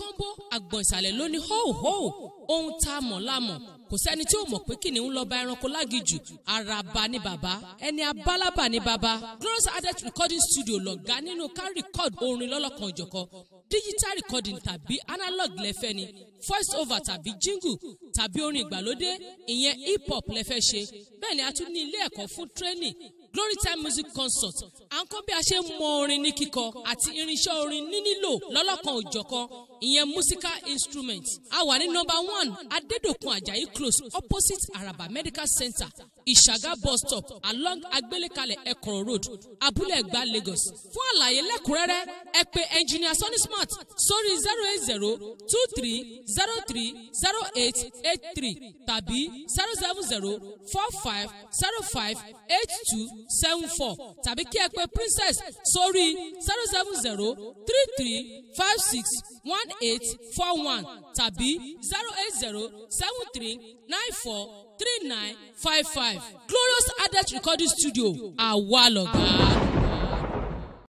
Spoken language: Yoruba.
kọ́ńbó àgbọ̀n ìsàlẹ̀ ló ní hóòhóò ohun tá a mọ̀ la mọ̀ kò sẹ́ni tí ó mọ̀ pé kìnìún lọ bá ẹranko lágìjù àràbà ni bàbá ẹni abálábà ni bàbá glorious adet recording studio lọ̀gá nínú ká record orin lọ́lọ́kan òjọ̀kan digital recording tàbí analog lẹ́fẹ́ ni voice over tàbí jingle tàbí orin ìgbàlódé ìyẹn hip hop lẹ́fẹ́ ṣe bẹ́ẹ̀ ni a tún ní ilé ẹ̀kọ́ fún training glory time music concert à ń kọ́ bí a ṣe ń mọ orin ní kíkọ àti irinṣẹ́ orin nínílò lọ́lọ́kan òjọ̀kan ìyẹn musical instrument a wà ní number one adédòkun ajayi close opposite araba medical center ìṣàgá bus stop along agbélékalẹ̀ ẹ̀kọ́rọ̀ road abúlé ẹ̀gbá lagos fún àlàyé lẹ́kùnrẹ́rẹ́ ẹ pè engineer sonny smart sórí zero eight zero two three zero three zero eight eight three tàbí zero seven zero four five zero five eight two seven four tàbí kí ẹ pè princess sórí zero seven zero three three five six one eight four one tàbí zero eight zero seven three nine four three nine five five glorious adet recording studio àwa lọ̀gá.